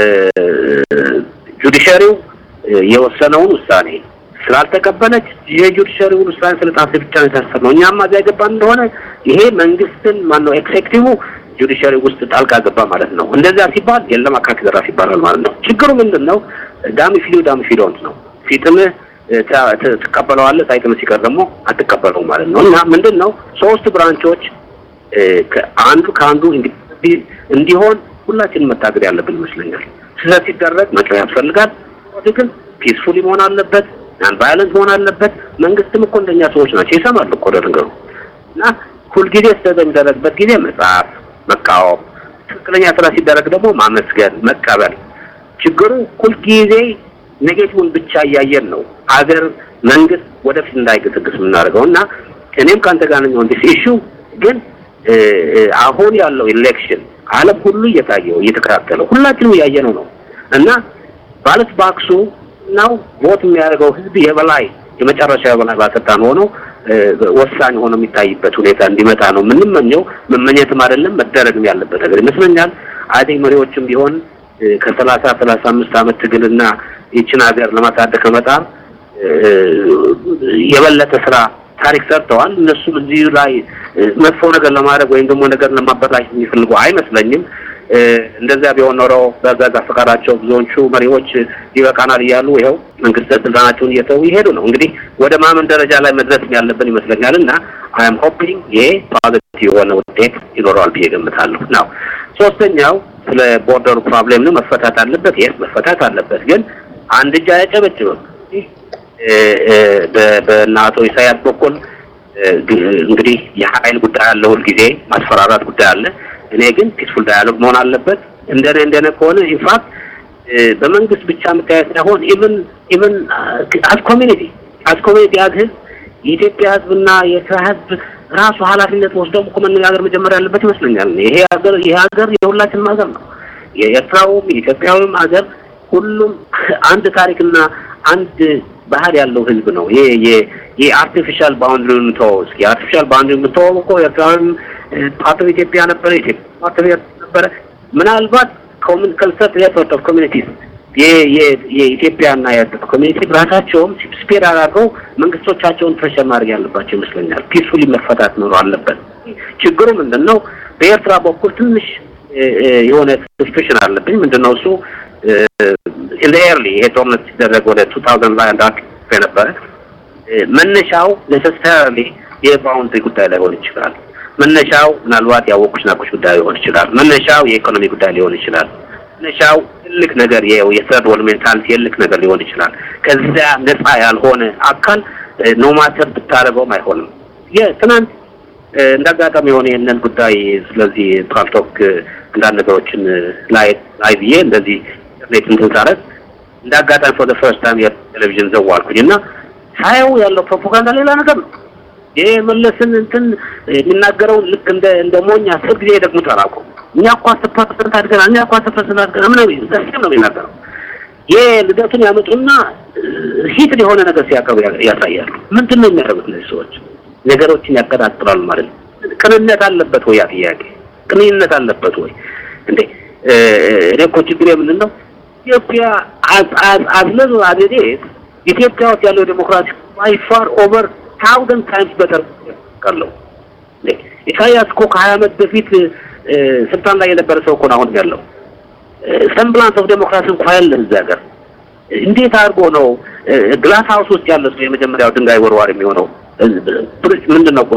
Speaker 2: ጁዲሻሪው የወሰነውን ውሳኔ ስላልተቀበለች የጁዲሻሪውን ውሳኔ ስለጣሰ ብቻ ነው የታሰርነው። እኛማ እዚያ የገባን እንደሆነ ይሄ መንግስትን ማነው ኤክሴክቲቭ ጁዲሻሪ ውስጥ ጣልቃ ገባ ማለት ነው። እንደዚያ ሲባል የለም አካኪ ዘራፍ ይባላል ማለት ነው። ችግሩ ምንድን ነው? ዳሚ ፊሎ ዳሚ ፊሎንት ነው። ሲጥምህ ትቀበለዋለህ፣ ሳይጥምህ ሲቀር ደግሞ አትቀበለውም ማለት ነው። እና ምንድን ነው ሶስት ብራንቾች አንዱ ከአንዱ እንዲሆን ሁላችንም መታገድ ያለብን ይመስለኛል። ስህተት ሲደረግ መጮህ ያስፈልጋል። ግን ፒስፉሊ መሆን አለበት፣ ናን ቫዮለንት መሆን አለበት። መንግስትም እኮ እንደኛ ሰዎች ናቸው፣ ይሰማሉ እኮ ለነገሩ እና ሁልጊዜ ስህተት በሚደረግበት ጊዜ መጽሐፍ መቃወም፣ ትክክለኛ ስራ ሲደረግ ደግሞ ማመስገን፣ መቀበል። ችግሩ ሁልጊዜ ኔጌቲቭን ብቻ እያየን ነው አገር መንግስት ወደፊት እንዳይገሰግስ የምናደርገው እና እኔም ከአንተ ጋር ነኝ ኦን ዲስ ኢሹ ግን አሁን ያለው ኢሌክሽን ዓለም ሁሉ እየታየው እየተከታተለው ሁላችንም እያየነው ነው እና ባለት ባክሱ ነው ቮት የሚያደርገው ህዝብ የበላይ የመጨረሻ የበላይ ባለስልጣን ሆኖ ወሳኝ ሆኖ የሚታይበት ሁኔታ እንዲመጣ ነው የምንመኘው። መመኘትም አይደለም መደረግም ያለበት ነገር ይመስለኛል። አይ ቲንክ መሪዎችም ቢሆን ከሰላሳ ሰላሳ አምስት ዓመት ትግልና ይችን ሀገር ለማሳደግ ከመጣር የበለጠ ስራ ታሪክ ሰርተዋል። እነሱም እዚህ ላይ መጥፎ ነገር ለማድረግ ወይም ደግሞ ነገር ለማበላሽ የሚፈልጉ አይመስለኝም። እንደዚያ ቢሆን ኖሮ በገዛ ፈቃዳቸው ብዙዎቹ መሪዎች ይበቃናል እያሉ ይኸው መንግስት ስልጣናቸውን እየተው ይሄዱ ነው። እንግዲህ ወደ ማመን ደረጃ ላይ መድረስ ያለብን ይመስለኛል እና አይ አም ሆፒንግ ይሄ ፖዚቲቭ የሆነ ውጤት ይኖረዋል ብዬ ገምታለሁ። ናው ሶስተኛው ስለ ቦርደሩ ፕሮብሌም ነው። መፈታት አለበት። የስ መፈታት አለበት። ግን አንድ እጅ አያጨበጭብም። በእነ አቶ ኢሳያስ በኩል እንግዲህ የሀይል ጉዳይ አለ፣ ሁልጊዜ ማስፈራራት ጉዳይ አለ። እኔ ግን ፒስፉል ዳያሎግ መሆን አለበት። እንደኔ እንደኔ ከሆነ ኢንፋክት በመንግስት ብቻ መታየት ሳይሆን ኢቭን ኢቭን አዝ ኮሚኒቲ አዝ ኮሚኒቲ አዝ ህዝብ የኢትዮጵያ ህዝብና የኤርትራ ህዝብ ራሱ ኃላፊነት ወስደው እኮ መነጋገር መጀመር ያለበት ይመስለኛል። ይሄ ሀገር ይሄ ሀገር የሁላችንም ሀገር ነው። የኤርትራውም የኢትዮጵያውም ሀገር ሁሉም አንድ ታሪክና አንድ ባህል ያለው ህዝብ ነው። ይሄ ይሄ አርቲፊሻል ባውንድሪውን ተወው እስኪ። አርቲፊሻል ባውንድሪ የምትወው እኮ ኤርትራዊም ፓርት ኦፍ ኢትዮጵያ ነበረ፣ ኢትዮጵያ ፓርት ኦፍ ኤርትራ ነበረ። ምናልባት ኮሚን ከልሰት ሪፖርት ኦፍ ኮሚኒቲስ የኢትዮጵያና የኤርትራ ኮሚኒቲ ራሳቸውም ስፔር አድርገው መንግስቶቻቸውን ፕሬሸር ማድረግ ያለባቸው ይመስለኛል። ፒስፉሊ መፈታት ኖሮ አለበት። ችግሩ ምንድን ነው? በኤርትራ በኩል ትንሽ የሆነ ሰስፔሽን አለብኝ። ምንድን ነው እሱ ኢን ኤርሊ ይሄ ጦርነት ሲደረግ ወደ ቱ ታውዘንድ ላይ አንድ አርቲክል የነበረ መነሻው ኔሰሰሪሊ የባውንድሪ ጉዳይ ላይሆን ይችላል። መነሻው ምናልባት ያወቁሽ ናቆች ጉዳይ ሊሆን ይችላል። መነሻው የኢኮኖሚ ጉዳይ ሊሆን ይችላል። መነሻው ትልቅ ነገር የሰርድ ወርልድ ሜንታሊቲ የልክ ነገር ሊሆን ይችላል። ከዚያ ነፃ ያልሆነ አካል ኖ ማተር ብታደርገውም አይሆንም። የትናንት እንደ አጋጣሚ የሆነ ይህንን ጉዳይ ስለዚህ ፓልቶክ አንዳንድ ነገሮችን ላይ ላይ ብዬ እንደዚህ ኢንተርኔት እንትን ሳደርግ እንደ አጋጣሚ ፎር ፈርስት ታይም የቴሌቪዥን ዘዋልኩኝ እና ሳየው ያለው ፕሮፓጋንዳ ሌላ ነገር ነው። ይሄ መለስን እንትን የሚናገረውን ልክ እንደ እንደ ሞኝ አስር ጊዜ ደግሞ ተራቁ እኛ እኮ አስር ፐርሰንት አድገናል፣ እኛ እኮ አስር ፐርሰንት አድገናል ምናምን ዘሴም ነው የሚናገረው። ይሄ ልደቱን ያመጡና ሂት የሆነ ነገር ሲያቀርቡ ያሳያሉ። ምንድን ነው የሚያደርጉት እነዚህ ሰዎች? ነገሮችን ያቀጣጥላሉ ማለት ነው። ቅንነት አለበት ወይ? ያ ጥያቄ ቅንነት አለበት ወይ? እንዴ እኔ እኮ ችግር ምንድን ነው ኢትዮጵያ አዝለሉ አገዴ ኢትዮጵያ ውስጥ ያለው ዴሞክራሲ ባይ ፋር ኦቨር ታውዘንድ ታይምስ በተር ቀለው ኢሳያስ እኮ ከሀያ ዓመት በፊት ስልጣን ላይ የነበረ ሰው እኮ ነው አሁን ያለው። ሰምብላንስ ኦፍ ዴሞክራሲ እንኳ ያለ እዚህ ሀገር እንዴት አድርጎ ነው ግላስ ሀውስ ውስጥ ያለ ሰው የመጀመሪያው ድንጋይ ወርዋር የሚሆነው? ምንድን ነው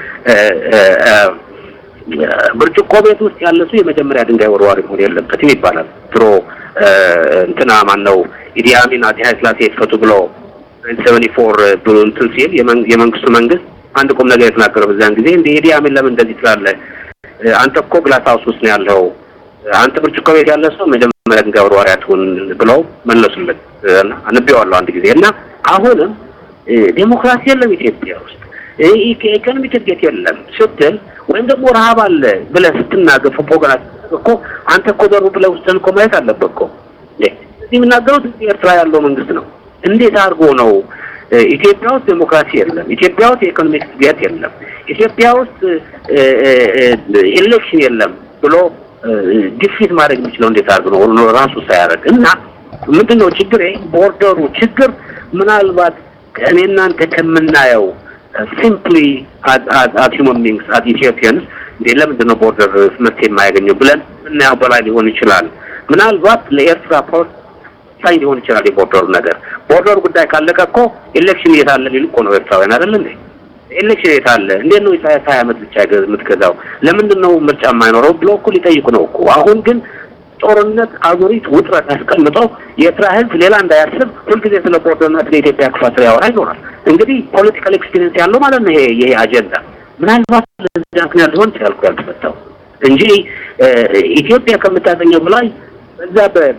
Speaker 2: ብርጭቆ ቤት ውስጥ ያለ ሰው የመጀመሪያ ድንጋይ ወርዋር መሆን የለበትም ይባላል። ድሮ እንትና ማን ነው ኢዲ አሚን አፄ ኃይለ ሥላሴ ይፈቱ ብሎ ሰቨኒ ፎር ብሎ እንትን ሲል የመንግስቱ መንግስት አንድ ቁም ነገር የተናገረው በዚያን ጊዜ እንደ ኢዲ አሚን ለምን እንደዚህ ትላለህ? አንተ እኮ ግላስ ሀውስ ውስጥ ነው ያለው። አንተ ብርጭቆ ቤት ያለ ሰው መጀመሪያ ድንጋይ ወርዋሪ አትሁን ብለው መለሱለት። አንቤዋለሁ አንድ ጊዜ እና አሁንም ዴሞክራሲ የለም ኢትዮጵያ ውስጥ ኢኮኖሚክ እድገት የለም ስትል ወይም ደግሞ ረሀብ አለ ብለህ ስትናገር ፕሮፓጋንዳ እኮ አንተ እኮ ዘሩ ብለህ ውስጥህን እኮ ማየት አለበት እኮ እዚህ የሚናገሩት ኤርትራ ያለው መንግስት ነው። እንዴት አድርጎ ነው ኢትዮጵያ ውስጥ ዴሞክራሲ የለም፣ ኢትዮጵያ ውስጥ የኢኮኖሚክ እድገት የለም፣ ኢትዮጵያ ውስጥ ኤሌክሽን የለም ብሎ ግፊት ማድረግ የሚችለው እንዴት አድርጎ ነው ራሱ ሳያደርግ እና ምንድን ነው ችግር ቦርደሩ ችግር ምናልባት እኔ እናንተ ከምናየው ሲምፕሊ አት ሂውመን ቢንግስ አት ኢትዮጵያንስ እንዴ ለምንድን ነው ቦርደር መፍትሄ የማያገኘው ብለን ምናየው በላይ ሊሆን ይችላል። ምናልባት ለኤርትራ ፖስት ሳይ ሊሆን ይችላል የቦርደሩ ነገር። ቦርደሩ ጉዳይ ካለቀ እኮ ኤሌክሽን የት አለ ሊሉ እኮ ነው ኤርትራውያን አይደል እንዴ? ኤሌክሽን የት አለ? እንዴት ነው ኢሳያስ ሀያ ዓመት ብቻ የምትገዛው? ለምንድን ነው ምርጫ የማይኖረው ብሎ እኮ ሊጠይቁ ነው እኮ አሁን ግን ጦርነት፣ አዙሪት፣ ውጥረት አስቀምጠው የኤርትራ ሕዝብ ሌላ እንዳያስብ ሁልጊዜ ስለ ቦርደርና ስለ ኢትዮጵያ ክፋት ያወራ ይኖራል። እንግዲህ ፖለቲካል ኤክስፒሪየንስ ያለው ማለት ነው ይሄ ይሄ አጀንዳ ምናልባት ለዚያ ምክንያት ሊሆን ይችላል እኮ ያልተፈታው እንጂ ኢትዮጵያ ከምታገኘው በላይ በዛ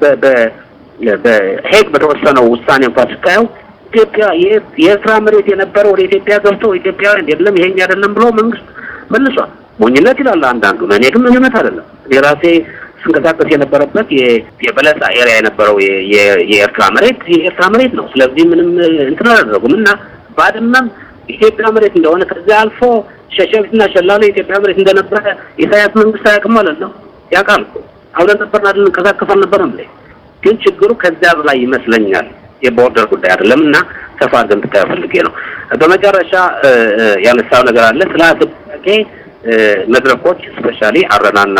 Speaker 2: በሄግ በተወሰነው ውሳኔ እንኳን ስታየው ኢትዮጵያ የኤርትራ መሬት የነበረ ወደ ኢትዮጵያ ገብቶ ኢትዮጵያውያን የለም ይሄኛ አይደለም ብሎ መንግስት መልሷል። ሞኝነት ይላል አንዳንዱ። እኔ ግን ሞኝነት አይደለም። የራሴ ስንቀሳቀስ የነበረበት የበለሳ ኤሪያ የነበረው የኤርትራ መሬት የኤርትራ መሬት ነው። ስለዚህ ምንም እንትን አላደረጉም እና ባድመም ኢትዮጵያ መሬት እንደሆነ ከዚያ አልፎ ሸሸቢትና ሸላሎ የኢትዮጵያ መሬት እንደነበረ ኢሳያስ መንግስት አያውቅም ማለት ነው። ያውቃል እኮ አብረን ነበርን አይደል? እንቀሳቀስ አልነበረም ላይ ግን ችግሩ ከዚያ በላይ ይመስለኛል። የቦርደር ጉዳይ አይደለም እና ሰፋ አድርገን ብታየው ፈልጌ ነው። በመጨረሻ ያነሳው ነገር አለ ስለ ጥያቄ መድረኮች ስፔሻሊ አረናና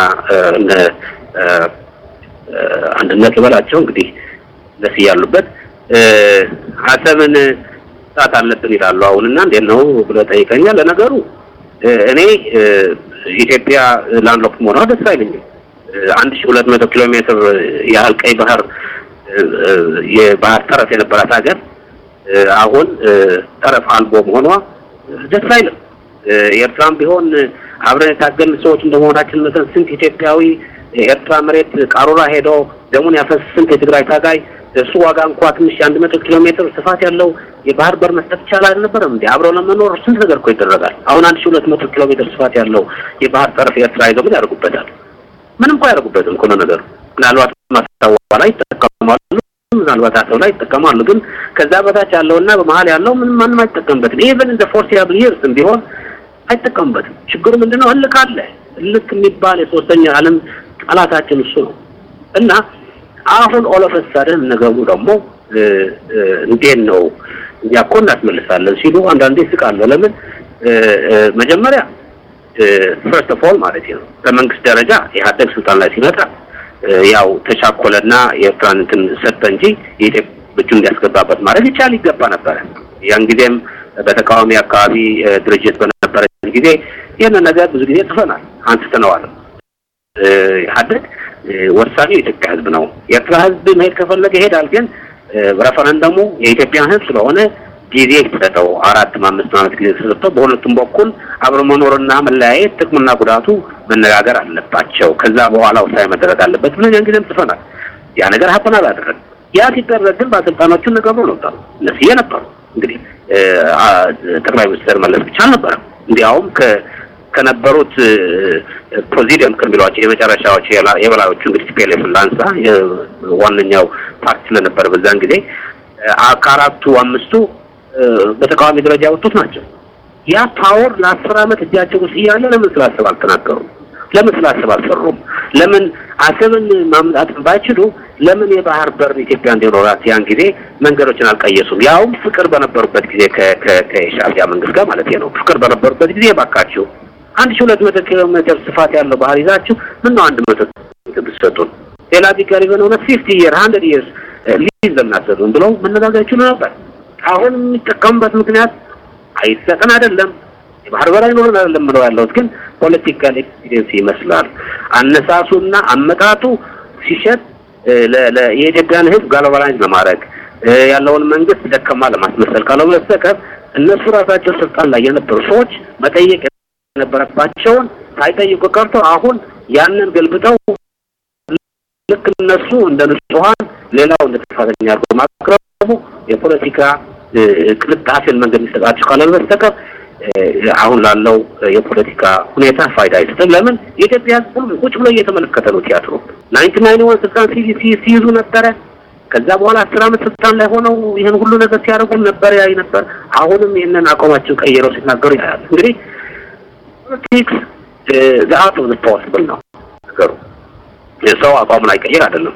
Speaker 2: አንድነት ልበላቸው እንግዲህ ደስ እያሉበት አሰብን ሰዓት አለብን ይላሉ አሁን እና እንዴት ነው ብለህ ጠይቀኛል። ለነገሩ እኔ ኢትዮጵያ ላንድ ሎክ መሆኗ ደስ አይለኝም። አንድ ሺህ ሁለት መቶ ኪሎ ሜትር ያህል ቀይ ባህር የባህር ጠረፍ የነበራት ሀገር አሁን ጠረፍ አልቦ መሆኗ ደስ አይልም። ኤርትራም ቢሆን አብረን የታገልን ሰዎች እንደመሆናችን መጠን ስንት ኢትዮጵያዊ የኤርትራ መሬት ቃሩራ ሄዶ ደሙን ያፈስ ስንት የትግራይ ታጋይ እሱ ዋጋ እንኳ ትንሽ የአንድ መቶ ኪሎ ሜትር ስፋት ያለው የባህር በር መስጠት ይቻላል አልነበረም እንዴ? አብረው ለመኖር ስንት ነገር እኮ ይደረጋል። አሁን አንድ ሺህ ሁለት መቶ ኪሎ ሜትር ስፋት ያለው የባህር ጠረፍ ኤርትራ ይዘው ምን ያደርጉበታል? ምንም እኮ አያደርጉበትም እኮ ነው ነገሩ። ምናልባት ማስታወ ላይ ይጠቀማሉ፣ ምናልባት አሰብ ላይ ይጠቀማሉ። ግን ከዛ በታች ያለውና በመሀል ያለው ምንም ማንም አይጠቀምበትም። ኢቨን እንደ ፎርሲያብል ይርስም ቢሆን አይጠቀሙበትም። ችግሩ ምንድነው? እልክ አለ። እልክ የሚባል የሶስተኛ ዓለም ጠላታችን እሱ ነው እና አሁን ኦሎፈሳደን ነገሩ ደግሞ እንዴት ነው እኛ እኮ እናስመልሳለን ሲሉ አንዳንዴ ስቃለሁ። ለምን መጀመሪያ ፈርስት ኦፍ ኦል ማለት ነው በመንግስት ደረጃ ኢህአዴግ ስልጣን ላይ ሲመጣ ያው ተቻኮለና የኤርትራን እንትን ሰጠ እንጂ የኢትዮጵያ እጁን እንዲያስገባበት ማድረግ ይቻል ይገባ ነበረ። ያን ጊዜም በተቃዋሚ አካባቢ ድርጅት በነበረ ጊዜ ይህንን ነገር ብዙ ጊዜ ጽፈናል፣ አንስተነዋል። ኢህአዴግ ወሳኙ የኢትዮጵያ ህዝብ ነው። የኤርትራ ህዝብ መሄድ ከፈለገ ይሄዳል። ግን ሬፈረንደሙ የኢትዮጵያን ህዝብ ስለሆነ ጊዜ ይሰጠው። አራት አምስት ዓመት ጊዜ ተሰጥተው በሁለቱም በኩል አብሮ መኖርና መለያየት ጥቅምና ጉዳቱ መነጋገር አለባቸው። ከዛ በኋላ ውሳኔ መደረግ አለበት ብለን ያን ጊዜም ጽፈናል። ያ ነገር ሀፐን አላደረግም። ያ ሲደረግ ግን ባለስልጣኖቹን ነገሩ ነበሩ እነስዬ ነበሩ። እንግዲህ ጠቅላይ ሚኒስትር መለስ ብቻ አልነበረም። እንዲያውም ከነበሩት ፕሬዚደንት ከሚሏቸው የመጨረሻዎች የበላዮቹ እንግዲህ ፒኤልኤፍ ላንሳ ዋነኛው ፓርቲ ስለነበረ በዛን ጊዜ ከአራቱ አምስቱ በተቃዋሚ ደረጃ ያወጡት ናቸው። ያ ፓወር ለአስር ዓመት እጃቸው ውስጥ እያለ ለምን ስላሰብ አልተናገሩም? ለምን ስላሰብ አልሰሩም? ለምን አሰብን ማምጣት ባይችሉ ለምን የባህር በር ኢትዮጵያ እንዲኖራት ያን ጊዜ መንገዶችን አልቀየሱም? ያውም ፍቅር በነበሩበት ጊዜ ከሻዕቢያ መንግስት ጋር ማለት ነው። ፍቅር በነበሩበት ጊዜ ባካችሁ አንድ ሺህ ሁለት መቶ ኪሎ ሜትር ስፋት ያለው ባህር ይዛችሁ ምን ነው አንድ መቶ ብትሰጡን ሌላ ቢቀር የሆነ ሁለት ፊፍቲ ይር ሀንድሬድ ይርስ ሊዝ ለምናሰጡን ብለው መነጋገር ይችሉ ነበር። አሁን የሚጠቀሙበት ምክንያት አይሰጠን አይደለም የባህር በር አይኖረን አይደለም ብለው ያለሁት ግን ፖለቲካል ኤክስፒሪየንስ ይመስላል። አነሳሱና አመጣጡ ሲሸጥ የኢትዮጵያን ሕዝብ ጋሎባላይዝ ለማድረግ ያለውን መንግስት ደከማ ለማስመሰል ካለው በስተቀር እነሱ ራሳቸው ስልጣን ላይ የነበሩ ሰዎች መጠየቅ የነበረባቸውን ሳይጠይቁ ቀርቶ አሁን ያንን ገልብጠው ልክ እነሱ እንደ ንጹሐን ሌላው እንደ ጥፋተኛ አድርጎ ማቅረቡ የፖለቲካ ቅልጣፌን መንገድ የሚሰጣቸው ካለ በስተቀር አሁን ላለው የፖለቲካ ሁኔታ ፋይዳ አይሰጥም። ለምን የኢትዮጵያ ህዝብ ሁሉ ቁጭ ብሎ እየተመለከተ ነው ቲያትሩ። ናይንቲ ናይን ዋን ስልጣን ሲይዙ ነበረ። ከዛ በኋላ አስር ዓመት ስልጣን ላይ ሆነው ይህን ሁሉ ነገር ሲያደርጉ ነበር ያይ ነበር። አሁንም ይህንን አቋማቸው ቀይረው ሲናገሩ ያያል። እንግዲህ ፖለቲክስ ዘ አርት ኦፍ ዘ ፖሲብል ነው ነገሩ። ሰው አቋሙን አይቀይር አይደለም።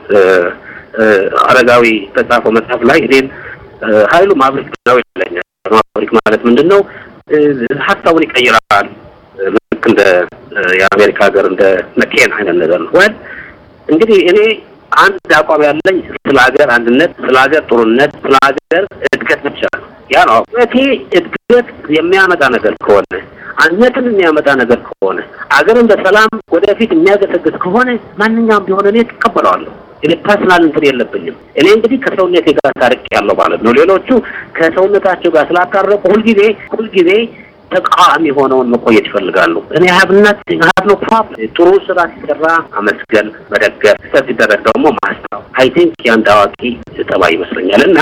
Speaker 2: አረጋዊ በጻፈው መጽሐፍ ላይ እኔን ኃይሉ ማብሪክ ነው ይለኛል። ማብሪክ ማለት ምንድን ነው? ሀሳቡን ይቀይራል። ልክ እንደ የአሜሪካ ሀገር እንደ መኬን አይነት ነገር ነው። ወይ እንግዲህ እኔ አንድ አቋም ያለኝ ስለ ሀገር አንድነት፣ ስለ ሀገር ጥሩነት፣ ስለ ሀገር እድገት ብቻ ነው። ያ ነው እቴ እድገት የሚያመጣ ነገር ከሆነ አንድነትን የሚያመጣ ነገር ከሆነ አገርን በሰላም ወደፊት የሚያገሰግስ ከሆነ ማንኛውም ቢሆን እኔ ትቀበለዋለሁ። እኔ ፐርሰናል እንትን የለብኝም። እኔ እንግዲህ ከሰውነቴ ጋር ታርቅ ያለው ማለት ነው። ሌሎቹ ከሰውነታቸው ጋር ስላታረቁ ሁልጊዜ ሁልጊዜ ተቃዋሚ ሆነውን መቆየት ይፈልጋሉ። እኔ ሀብነት ሀብ ነው ፕሮብለም። ጥሩ ስራ ሲሰራ አመስገን፣ መደገፍ፣ ስህተት ሲደረግ ደግሞ ማስታው አይ ቲንክ የአንድ አዋቂ ጠባይ ይመስለኛል። እና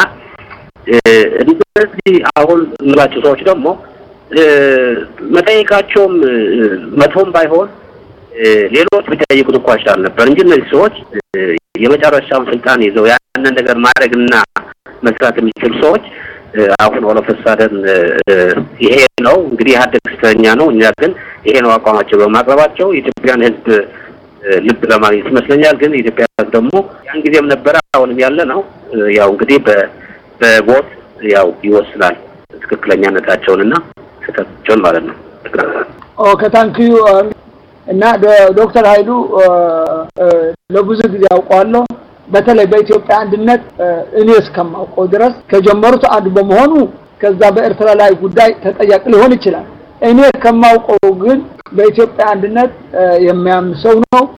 Speaker 2: እንደዚህ አሁን የምላቸው ሰዎች ደግሞ መጠየቃቸውም መቶም ባይሆን ሌሎች ቢጠይቁት እንኳ ይችላል ነበር እንጂ እነዚህ ሰዎች የመጨረሻውን ስልጣን ይዘው ያንን ነገር ማድረግና መስራት የሚችሉ ሰዎች አሁን ኦሎፈሳደን ይሄ ነው እንግዲህ ኢህአዴግ ስተኛ ነው፣ እኛ ግን ይሄ ነው አቋማቸው በማቅረባቸው የኢትዮጵያን ሕዝብ ልብ ለማግኘት ይመስለኛል። ግን የኢትዮጵያ ሕዝብ ደግሞ ያን ጊዜም ነበረ አሁንም ያለ ነው። ያው እንግዲህ በቦት ያው ይወስናል ትክክለኛነታቸውንና ስህተታቸውን ማለት ነው።
Speaker 1: ኦኬ ታንኪዩ እና ዶክተር ኃይሉ ለብዙ ጊዜ አውቀዋለሁ። በተለይ በኢትዮጵያ አንድነት እኔ እስከማውቀው ድረስ ከጀመሩት አንዱ በመሆኑ ከዛ በኤርትራ ላይ ጉዳይ ተጠያቂ ሊሆን ይችላል። እኔ ከማውቀው ግን በኢትዮጵያ አንድነት የሚያምን ሰው ነው።